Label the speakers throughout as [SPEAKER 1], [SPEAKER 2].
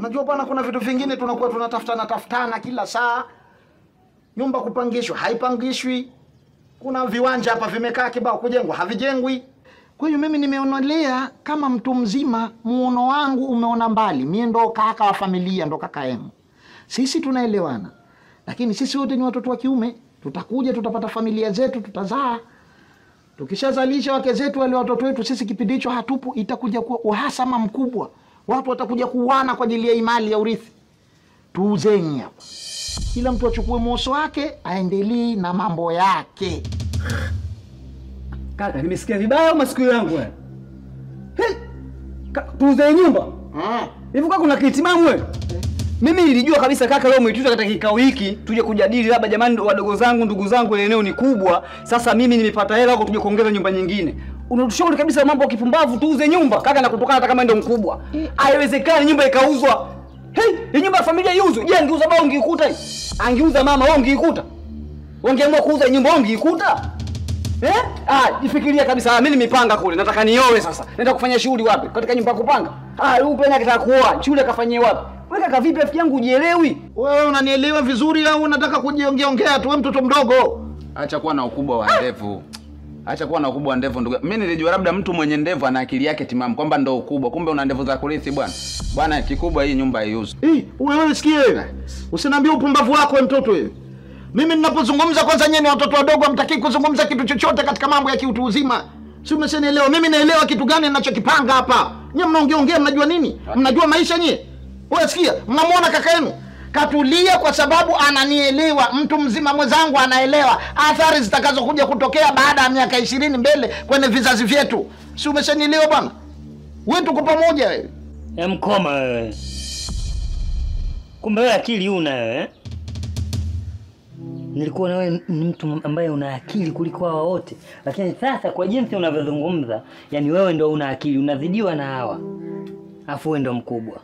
[SPEAKER 1] Unajua bwana, kuna vitu vingine tunakuwa tunatafutana tafutana kila saa. Nyumba kupangishwa haipangishwi, kuna viwanja hapa vimekaa kibao, kujengwa havijengwi. Kwa hiyo mimi nimeonelea kama mtu mzima, muono wangu umeona mbali. Mie ndo kaka wa familia, ndo kaka yenu, sisi tunaelewana, lakini sisi wote ni watoto wa kiume. Tutakuja tutapata familia zetu, tutazaa. Tukishazalisha wake zetu wale watoto wetu, sisi kipindi hicho hatupo, itakuja kuwa uhasama mkubwa, watu watakuja kuuana kwa ajili ya imali ya urithi. Tuuzeni hapa, kila mtu achukue moso wake, aendelee na mambo yake.
[SPEAKER 2] Kaka, nimesikia vibaya au masikio yangu wewe? Hey! Ka- Tuuze nyumba.
[SPEAKER 1] Mm.
[SPEAKER 2] Hivi kaka kuna kitimamu wewe? Mimi nilijua kabisa kaka leo umeituta katika kikao hiki tuje kujadili labda jamani wadogo zangu ndugu zangu ile eneo ni kubwa. Sasa mimi nimepata hela huko tuje kuongeza nyumba nyingine. Unatushauri kabisa mambo ya kipumbavu tuuze nyumba kaka na kutokana hata kama ndio mkubwa. Haiwezekani nyumba ikauzwa. Hey, hii nyumba ya familia iuzwe. Je, angeuza baba ungeikuta hii? Angeuza mama wewe ungeikuta? Wangeamua kuuza nyumba wewe ungeikuta? Eh? Ah, jifikiria kabisa. Ah, mimi nimepanga kule. Nataka nioe sasa. Naenda kufanya shughuli wapi? Katika nyumba ya kupanga. Ah, huyu pena akitaka kuoa, shule akafanyie wapi? Wewe kaka vipi rafiki yangu ujielewi?
[SPEAKER 1] Wewe unanielewa vizuri au unataka kujiongeongea tu? Wewe mtoto mdogo.
[SPEAKER 3] Acha kuwa na ukubwa wa ndevu. Acha kuwa na ukubwa wa ndevu ndugu. Mimi nilijua labda mtu mwenye ndevu ana akili yake timamu kwamba ndo ukubwa. Kumbe una ndevu za kurithi bwana. Bwana kikubwa hii nyumba haiuzwi.
[SPEAKER 1] Hii, wewe sikie wewe. Usiniambie upumbavu wako wewe mtoto wewe. Mimi ninapozungumza kwanza nyenye watoto wadogo hamtakii kuzungumza kitu chochote katika mambo ya kiutu uzima. Si umeshanielewa? Mimi naelewa kitu gani ninachokipanga hapa. Nyie mnaongea ongea mnajua nini? Mnajua maisha nyie? Wewe sikia, mnamwona kaka yenu katulia kwa sababu ananielewa. Mtu mzima mwenzangu anaelewa athari zitakazokuja kutokea baada ya miaka ishirini mbele kwenye vizazi vyetu. Si umeshanielewa bwana? Wewe tuko pamoja wewe.
[SPEAKER 4] Ya mkoma wewe. Kumbe wewe akili una wewe. eh? Nilikuwa na wewe ni mtu ambaye una akili kuliko hawa wote, lakini sasa kwa jinsi unavyozungumza, yani wewe ndo una akili, unazidiwa na hawa, afu wewe ndo mkubwa.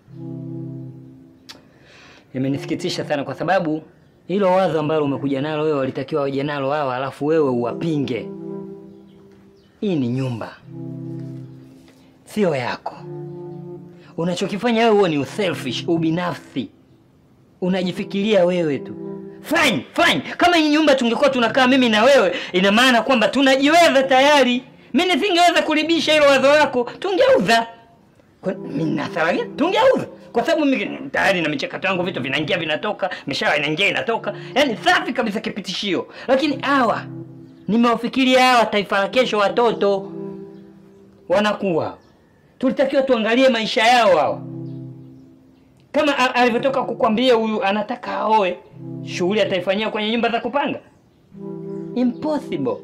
[SPEAKER 4] Imenisikitisha sana kwa sababu hilo wazo ambalo umekuja nalo wewe walitakiwa waje nalo hawa, alafu wewe uwapinge. Hii ni nyumba, sio yako. Unachokifanya wewe huo ni uselfish, ubinafsi, unajifikiria wewe tu. Fine, fine. Kama hii nyumba tungekuwa tunakaa mimi na wewe, ina maana kwamba tunajiweza tayari. Mimi nisingeweza kulibisha hilo wazo lako, tungeuza. Kwa- Mimi nina hasara gani? Tungeuza kwa sababu mimi tayari na michakato yangu, vitu vinaingia vinatoka, mishahara inaingia inatoka, yaani safi kabisa, kipitishio. Lakini hawa nimewafikiria hawa, taifa la kesho, watoto wanakuwa tulitakiwa tuangalie maisha yao hawa. Kama a- alivyotoka kukwambia huyu anataka aoe, shughuli ataifanyia kwenye nyumba za kupanga? Impossible.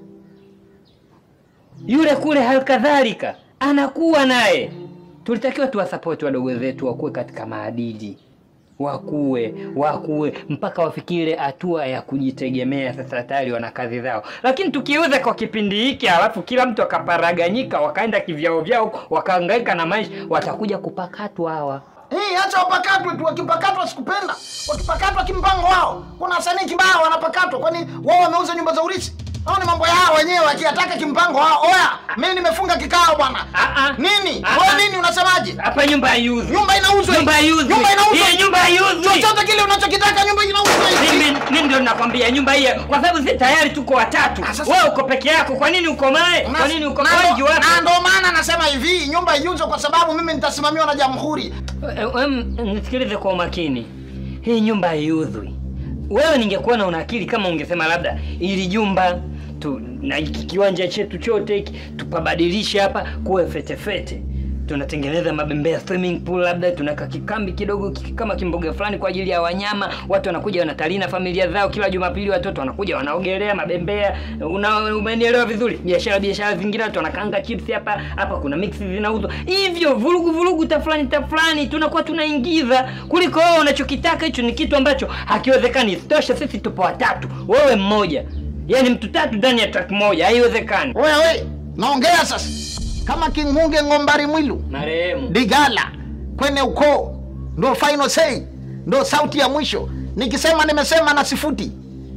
[SPEAKER 4] Yule kule halikadhalika anakuwa naye. Tulitakiwa tuwasapoti wadogo zetu wakuwe katika maadili, wakuwe wakuwe mpaka wafikire hatua ya kujitegemea. Sasa tayari wana kazi zao, lakini tukiuza kwa kipindi hiki, alafu kila mtu akaparaganyika, wakaenda kivyao vyao, wakahangaika na maisha, watakuja kupakatwa hawa.
[SPEAKER 1] Eh, acha wapakatwe tu, wakipakatwa sikupenda. Wakipakatwa kimpango wao. Kuna wasanii kibao wanapakatwa, kwani wao wameuza nyumba za urithi? Hao ni mambo yao wenyewe, akiyataka kimpango wao. Oya, mimi nimefunga kikao bwana.
[SPEAKER 4] Ah, ah.
[SPEAKER 1] Nini?
[SPEAKER 4] Ah,
[SPEAKER 1] Wewe
[SPEAKER 4] ah.
[SPEAKER 1] nini unasemaje?
[SPEAKER 4] Hapa nyumba haiuzwi.
[SPEAKER 1] Nyumba inauzwa.
[SPEAKER 4] Nyumba haiuzwi.
[SPEAKER 1] Nyumba inauzwa.
[SPEAKER 4] Hii nyumba haiuzwi.
[SPEAKER 1] Chochote kile unachokitaka nyumba inauzwa.
[SPEAKER 4] Mimi mimi ndio nakwambia nyumba hii kwa sababu si tayari tuko watatu.
[SPEAKER 1] Ah, sasa-
[SPEAKER 4] Wewe uko peke yako, kwa nini uko mae? Kwa nini uko
[SPEAKER 1] Na
[SPEAKER 4] wengi
[SPEAKER 1] ndo-
[SPEAKER 4] watu?
[SPEAKER 1] Na ndo maana nasema hivi, nyumba iuzwe kwa sababu mimi nitasimamiwa na jamhuri.
[SPEAKER 4] Eh, em, Nisikilize kwa umakini, hii nyumba haiuzwi. Wewe ningekuwa na una akili kama ungesema labda ili jumba tu, na hiki kiwanja chetu chote hiki tupabadilishe hapa kuwe fetefete, tunatengeneza mabembea swimming pool, labda tunaweka kikambi kidogo ki- kama kimboga fulani kwa ajili ya wanyama. Watu wanakuja wanatalii na familia zao, kila Jumapili watoto wanakuja wanaogelea mabembea. Una, umenielewa vizuri? Biashara biashara zingine, watu wanakanga chips hapa hapa, kuna mix zinauzwa hivyo, vurugu vurugu tafulani tafulani, tunakuwa tunaingiza kuliko wewe unachokitaka. Hicho ni kitu ambacho hakiwezekani. Isitoshe sisi tupo watatu, wewe mmoja, yaani mtu tatu ndani ya track moja, haiwezekani.
[SPEAKER 1] Oya we, naongea sasa. Kama Kingunge Ngombari Mwilu.
[SPEAKER 4] Marehemu
[SPEAKER 1] Digala kwenye ukoo ndo final say, ndo sauti ya mwisho. Nikisema nimesema na sifuti.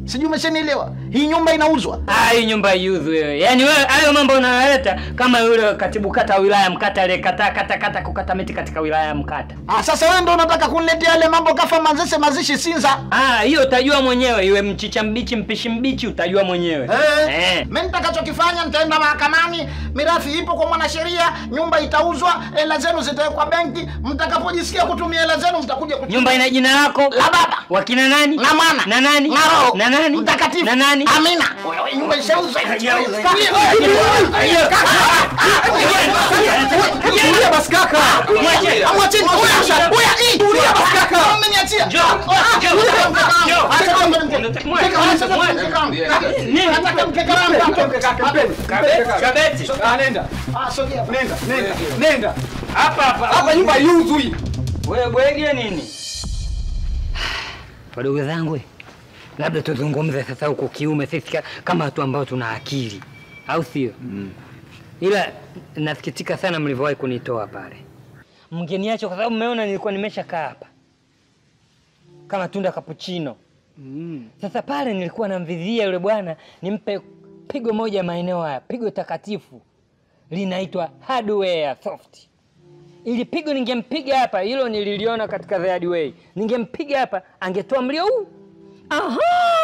[SPEAKER 1] Sijui umeshanielewa. Hii nyumba inauzwa.
[SPEAKER 4] Ah, hii nyumba iuzwe wewe. Yaani wewe hayo mambo unayoleta kama yule katibu kata wa wilaya ya Mkata aliyekataa kata kata kukata miti katika wilaya ya Mkata.
[SPEAKER 1] Ah, sasa wewe ndio unataka kuniletea yale mambo kafa mazese mazishi Sinza.
[SPEAKER 4] Ah, hiyo utajua mwenyewe, iwe mchicha mbichi mpishi mbichi utajua mwenyewe.
[SPEAKER 1] Eh,
[SPEAKER 4] Eh.
[SPEAKER 1] mimi nitakachokifanya nitaenda mahakamani, mirathi ipo kwa mwanasheria, nyumba itauzwa, hela zenu zitawekwa benki, mtakapojisikia kutumia hela zenu mtakuja kuchukua.
[SPEAKER 4] Nyumba ina jina lako?
[SPEAKER 1] La baba.
[SPEAKER 4] Wakina nani?
[SPEAKER 1] Na mwana.
[SPEAKER 4] Na nani?
[SPEAKER 1] Na roho.
[SPEAKER 4] Na nani?
[SPEAKER 1] Mtakatifu.
[SPEAKER 4] Na nani?
[SPEAKER 1] Amina. Wewe nyumba ishauzwa.
[SPEAKER 2] Tulia basi kaka.
[SPEAKER 1] Amwacheni. Oya, oya, hii. Tulia basi kaka. Mmeniachia.
[SPEAKER 4] Njoo.
[SPEAKER 1] Ah,
[SPEAKER 4] Njoo.
[SPEAKER 1] tulia basi kaka.
[SPEAKER 4] Njoo.
[SPEAKER 1] Acha kama mke.
[SPEAKER 4] Mwache,
[SPEAKER 1] Mkeka wangu, acha
[SPEAKER 4] mwache.
[SPEAKER 1] mkeka wangu.
[SPEAKER 4] Nini?
[SPEAKER 1] Nataka mkeka wangu.
[SPEAKER 4] Kabeti. Kabeti.
[SPEAKER 2] Ah, nenda.
[SPEAKER 1] Ah, sogea.
[SPEAKER 2] Nenda, nenda, nenda.
[SPEAKER 4] Hapa hapa.
[SPEAKER 2] Hapa nyumba iuzwi.
[SPEAKER 4] Wewe bwege nini? Wadogo zangu, labda tuzungumze sasa huko kiume, sisi ka- kama watu ambao tuna akili, au sio? Ila nasikitika sana mlivyowahi kunitoa pale, mngeniacha kwa sababu mmeona nilikuwa nimeshakaa hapa kama tunda kapuchino. Sasa pale nilikuwa namvizia yule bwana nimpe pigo moja maeneo haya, pigo takatifu linaitwa hardware soft ili pigo ningempiga hapa, hilo nililiona katika The Hard Way. Ningempiga hapa angetoa mlio huu. Aha!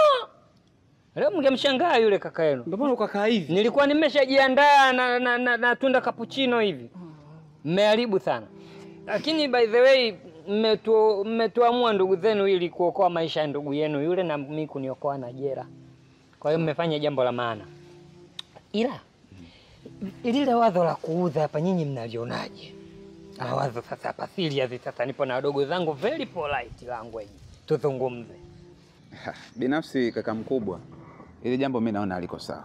[SPEAKER 4] Leo mngemshangaa yule kaka yenu.
[SPEAKER 2] Ndio maana ukakaa hivi.
[SPEAKER 4] Nilikuwa nimeshajiandaa na, na, na, na tunda kapuchino hivi. Mmeharibu sana. Lakini by the way mmetu- mmetuamua ndugu zenu ili kuokoa maisha ya ndugu yenu yule na mimi kuniokoa na jera. Kwa hiyo mmefanya jambo la maana. Ila lile wazo la kuuza hapa nyinyi mnalionaje? Na wazo sasa hapa serious sasa nipo na wadogo zangu very polite language. Tuzungumze.
[SPEAKER 3] Binafsi kaka mkubwa, ili jambo mi naona haliko sawa,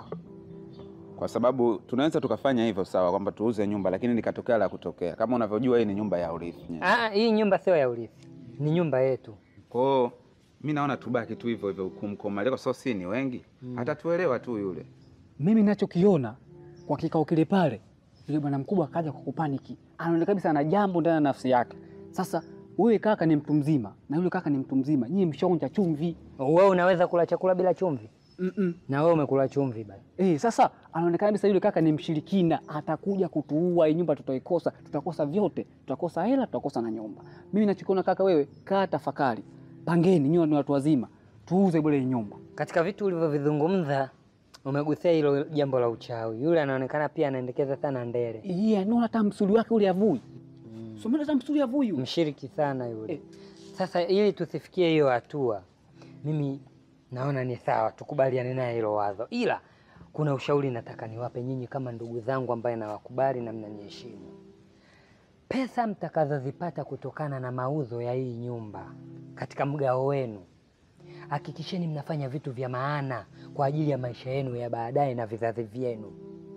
[SPEAKER 3] kwa sababu tunaweza tukafanya hivyo sawa, kwamba tuuze nyumba, lakini likatokea la kutokea. Kama unavyojua hii ni nyumba ya urithi.
[SPEAKER 4] Ah, hii nyumba sio ya urithi. Ni nyumba yetu.
[SPEAKER 3] Kwa hiyo mi naona tubaki tu hivyo hivyo kumkomalia, kwa sababu si ni wengi, atatuelewa tu yule.
[SPEAKER 2] Mimi ninachokiona kwa kikao kile pale, yule bwana mkubwa akaja kwa kupaniki, anaonekana kabisa ana jambo ndani ya nafsi yake. Sasa wewe kaka ni mtu mzima na yule kaka ni mtu mzima, nyinyi mshaonja chumvi.
[SPEAKER 4] Wewe unaweza kula chakula bila chumvi?
[SPEAKER 2] Mm -mm.
[SPEAKER 4] Na wewe umekula chumvi bana.
[SPEAKER 2] Eh, sasa anaonekana kabisa yule kaka ni mshirikina, atakuja kutuua. Hii nyumba tutaikosa, tutakosa vyote, tutakosa hela, tutakosa na nyumba. Mimi nachokiona kaka, wewe kaa tafakari, pangeni, nyinyi ni watu wazima, tuuze bure hii nyumba.
[SPEAKER 4] Katika vitu ulivyovizungumza umegusia hilo jambo la uchawi. Yule anaonekana pia anaendekeza sana ndere.
[SPEAKER 2] Iya, naona hata msuli wake ule avui. Mm. Somena hata msuli avui. yule.
[SPEAKER 4] Mshiriki sana yule.
[SPEAKER 2] Eh.
[SPEAKER 4] Sasa ili tusifikie hiyo hatua, mimi naona ni sawa tukubaliane naye hilo wazo, ila kuna ushauri nataka niwape nyinyi kama ndugu zangu ambaye nawakubali na mnaniheshimu. Pesa mtakazozipata kutokana na mauzo ya hii nyumba katika mgao wenu, hakikisheni mnafanya vitu vya maana kwa ajili ya maisha yenu ya baadaye na vizazi vyenu.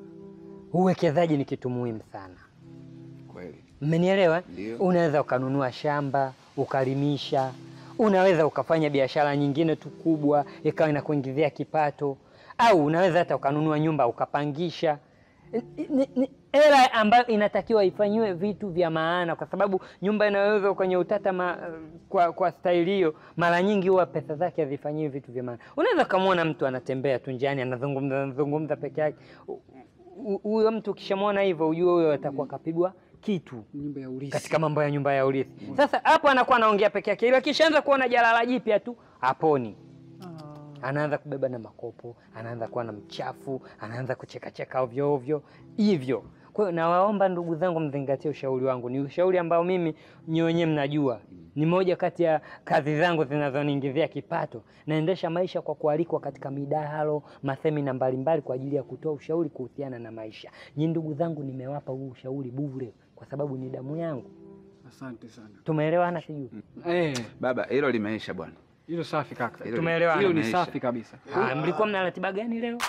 [SPEAKER 4] Uwekezaji ni kitu muhimu sana.
[SPEAKER 3] Kweli
[SPEAKER 4] Mmenielewa?
[SPEAKER 3] Ndio.
[SPEAKER 4] Unaweza ukanunua shamba ukalimisha, unaweza ukafanya biashara nyingine tu kubwa ikawa inakuingizia kipato, au unaweza hata ukanunua nyumba ukapangisha. Ni- ni- ni hela ambayo inatakiwa ifanyiwe vitu vya maana, kwa sababu nyumba inaweza kwenye utata ma, kwa, kwa staili hiyo, mara nyingi huwa pesa zake hazifanyiwi vitu vya maana. Unaweza ukamwona mtu anatembea tu njiani anazungumza anazungumza peke yake, U- u- huyo mtu ukishamwona hivyo ujue huyo atakuwa kapigwa kitu
[SPEAKER 2] Nyumba ya urithi.
[SPEAKER 4] katika mambo ya nyumba ya urithi. Sasa hapo anakuwa anaongea peke yake, ila kishaanza kuona jalala jipya tu haponi. Anaanza kubeba na makopo, anaanza kuwa na mchafu, anaanza kuchekacheka ovyo ovyo hivyo. Kwa hiyo nawaomba ndugu zangu, mzingatie ushauri wangu. Ni ushauri ambao mimi nyi wenyewe mnajua, ni moja kati ya kazi zangu zinazoniingizia kipato. Naendesha maisha kwa kualikwa katika midahalo, masemina mbalimbali kwa ajili ya kutoa ushauri kuhusiana na maisha. Nyi ndugu zangu, nimewapa huu ushauri bure kwa sababu ni damu yangu.
[SPEAKER 2] Asante sana.
[SPEAKER 4] Tumeelewana sijui?
[SPEAKER 2] Eh,
[SPEAKER 3] baba, hilo limeisha bwana.
[SPEAKER 2] hilo safi kaka.
[SPEAKER 3] Hilo-
[SPEAKER 4] Tumeelewana.
[SPEAKER 2] Hilo ni
[SPEAKER 3] limeisha.
[SPEAKER 2] safi kabisa.
[SPEAKER 4] Ah, mlikuwa mna ratiba gani leo?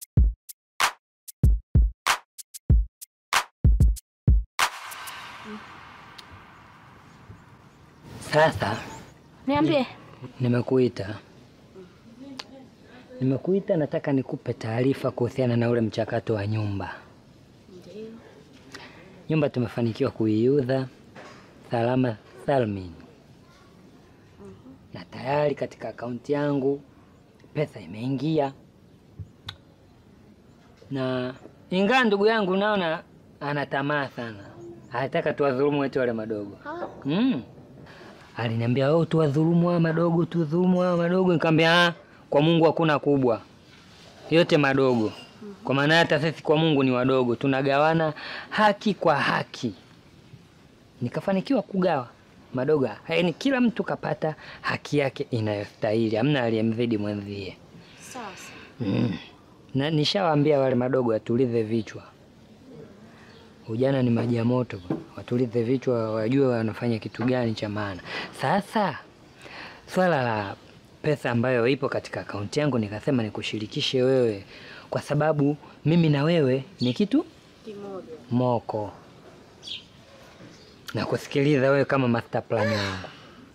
[SPEAKER 4] Sasa
[SPEAKER 5] Niambie.
[SPEAKER 4] nimekuita, nimekuita, nataka nikupe taarifa kuhusiana na ule mchakato wa nyumba. Nyumba tumefanikiwa kuiuza salama salmin, na tayari katika akaunti yangu pesa imeingia, na ingawa ndugu yangu naona ana tamaa sana, anataka tuwadhulumu wetu wale madogo mm. Aliniambia oh, tuwadhulumu hawa madogo, tuwadhulumu hawa madogo. Nikamwambia ah, kwa Mungu hakuna kubwa, yote madogo. Kwa maana hata sisi kwa Mungu ni wadogo, tunagawana haki kwa haki. Nikafanikiwa kugawa madogo, yaani kila mtu kapata haki yake inayostahili, hamna aliyemzidi mwenzie.
[SPEAKER 5] Sawa sawa.
[SPEAKER 4] Mm. Na nishawaambia wale madogo watulize vichwa. Ujana ni maji ya moto, bwana. watulize vichwa, wajue wanafanya kitu gani cha maana. Sasa swala la pesa ambayo ipo katika akaunti yangu, nikasema nikushirikishe wewe, kwa sababu mimi na wewe ni kitu
[SPEAKER 5] Kimoja.
[SPEAKER 4] moko, na kusikiliza wewe kama master plan wangu.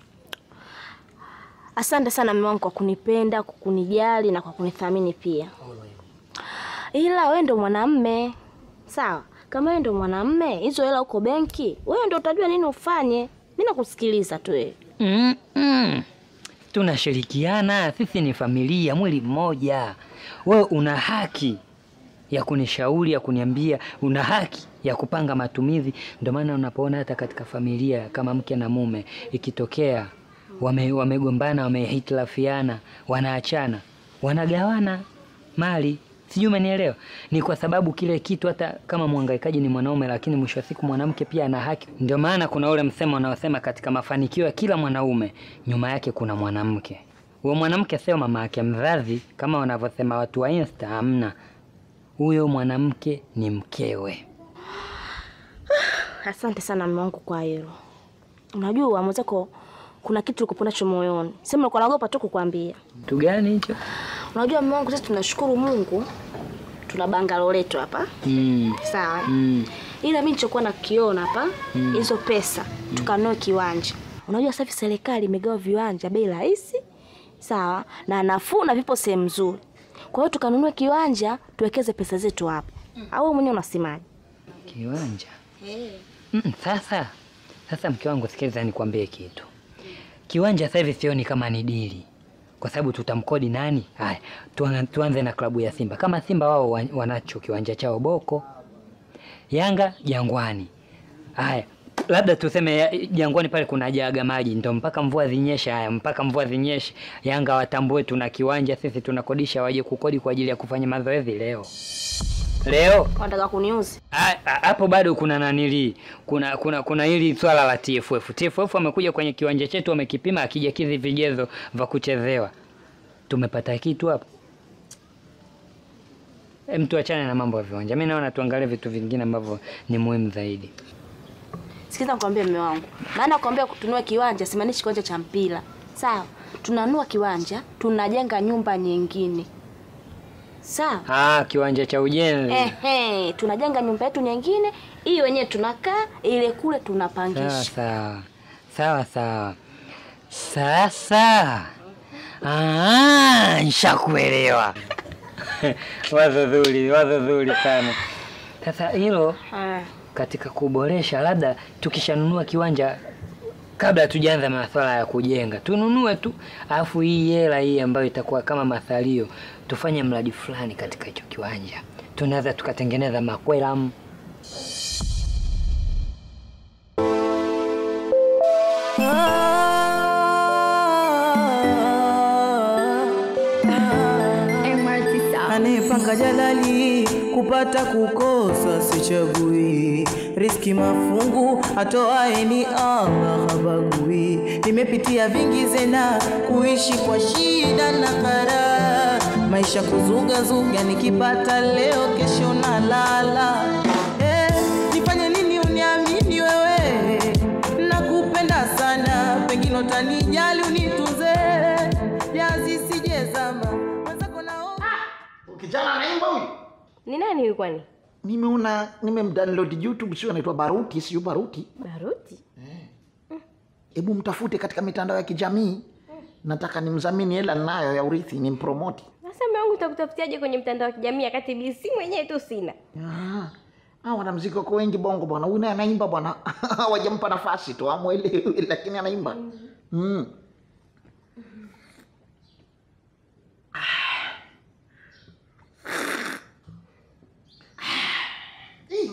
[SPEAKER 5] Asante sana mume wangu kwa kunipenda, kwa kunijali na kwa kunithamini pia. Ila wewe ndo mwanamme. Sawa. Kama wewe ndo mwanamme, hizo hela uko benki, wewe ndo utajua nini ufanye. Mimi nakusikiliza tu wewe.
[SPEAKER 4] Mm -mm. Tunashirikiana, sisi ni familia, mwili mmoja. Wewe una haki ya kunishauri, ya kuniambia, una haki ya kupanga matumizi. Ndio maana unapoona hata katika familia kama mke na mume ikitokea wame, wamegombana, wamehitilafiana, wanaachana, wanagawana mali. Sijui umenielewa? Ni kwa sababu kile kitu, hata kama mwangaikaji ni mwanaume, lakini mwisho wa siku mwanamke pia ana haki. Ndio maana kuna ule msemo unaosema katika mafanikio ya kila mwanaume nyuma yake kuna mwanamke. Huyo mwanamke sio mama yake mzazi kama wanavyosema watu wa Insta, hamna. Huyo mwanamke ni mkewe.
[SPEAKER 5] Asante sana mume wangu kwa hilo. Unajua mwenzako kuna kitu uko nacho moyoni. Sema uko naogopa tu kukwambia.
[SPEAKER 4] Kitu gani hicho?
[SPEAKER 5] Unajua mume wangu, sisi tunashukuru Mungu tuna bangalo letu hapa.
[SPEAKER 4] Mm.
[SPEAKER 5] Sawa.
[SPEAKER 4] Mm.
[SPEAKER 5] Ila mimi nilichokuwa nakiona hapa hizo pesa tukanunue kiwanja. Unajua sasa hivi serikali imegawa viwanja bei rahisi. Sawa? Na nafuu na vipo sehemu nzuri. Kwa hiyo tukanunue kiwanja tuwekeze pesa zetu hapo. Au wewe mwenyewe unasemaje?
[SPEAKER 4] Kiwanja. Mm, sasa sasa, mke wangu, sikiliza nikwambie kitu. Kiwanja sasa hivi sioni kama ni dili, kwa sababu tutamkodi nani? Haya, tuan- tuanze na klabu ya Simba. Kama Simba wao wa- wanacho kiwanja chao Boko, Yanga Jangwani. Haya, labda tuseme ya- Jangwani pale kuna jaga maji, ndo mpaka mvua zinyeshe. Haya, mpaka mvua zinyeshe, Yanga watambue tuna kiwanja, sisi tunakodisha, waje kukodi kwa ajili ya kufanya mazoezi leo leo
[SPEAKER 5] Unataka kuniuzi?
[SPEAKER 4] Ah, ah, hapo bado kuna nanili kuna kuna kuna hili swala la TFF. TFF wamekuja kwenye kiwanja chetu wamekipima, akija kizi vigezo vya kuchezewa, tumepata kitu hapo. E, mtu achane na mambo ya viwanja. Mimi naona tuangalie vitu vingine ambavyo ni muhimu zaidi.
[SPEAKER 5] Sikiza nikwambie mume wangu. Maana kuambia kutunua kiwanja simaanishi kiwanja cha mpira. Sawa? Tunanua kiwanja, tunajenga nyumba nyingine. Sawa?
[SPEAKER 4] Ah, kiwanja cha ujenzi.
[SPEAKER 5] Ehe, tunajenga nyumba yetu nyingine, hii wenyewe tunakaa, ile kule
[SPEAKER 4] Sawa
[SPEAKER 5] tunapangisha.
[SPEAKER 4] sawa sawa sawa. Sasa ah, nishakuelewa. wazo zuri, wazo zuri sana. Sasa hilo
[SPEAKER 5] Ah,
[SPEAKER 4] katika kuboresha, labda tukishanunua kiwanja, kabla hatujaanza masuala ya kujenga, tununue tu, alafu hii hela hii ambayo itakuwa kama mathalio, tufanye mradi fulani katika hicho kiwanja. Tunaweza tukatengeneza makwelamu
[SPEAKER 6] Anayepanga jalali kupata kukosa sichagui, riski mafungu atoaye ni Allah habagui. Nimepitia vingi zena kuishi kwa shida na kara, maisha kuzugazuga, nikipata leo kesho nalala. Eh, nifanye nini uniamini wewe? Nakupenda sana, pengine utanijali unitunze, jazi sijezama mwenzako naomba
[SPEAKER 1] Kijana anaimba huyu.
[SPEAKER 5] ni nani huyu kwani?
[SPEAKER 1] Nimeona nimemdownload YouTube, sio anaitwa Baruti, sio Baruti.
[SPEAKER 5] Baruti?
[SPEAKER 1] Hebu mtafute katika mitandao ya kijamii. Nataka nimdhamini hela ninayo ya urithi, nimpromote.
[SPEAKER 7] Sasa mume wangu utakutafutiaje kwenye mtandao wa kijamii wakati BC mwenyewe tu sina?
[SPEAKER 1] Ah, ah, wanamuziki wako wengi bongo bwana. Huyu naye anaimba bwana. Hawajampa nafasi tu amwelewi, lakini anaimba. Mm. Ah,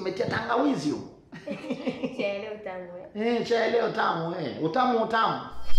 [SPEAKER 1] umetia tangawizi huko.
[SPEAKER 7] Chai leo tamu eh.
[SPEAKER 1] Eh, chai leo tamu eh. Utamu utamu.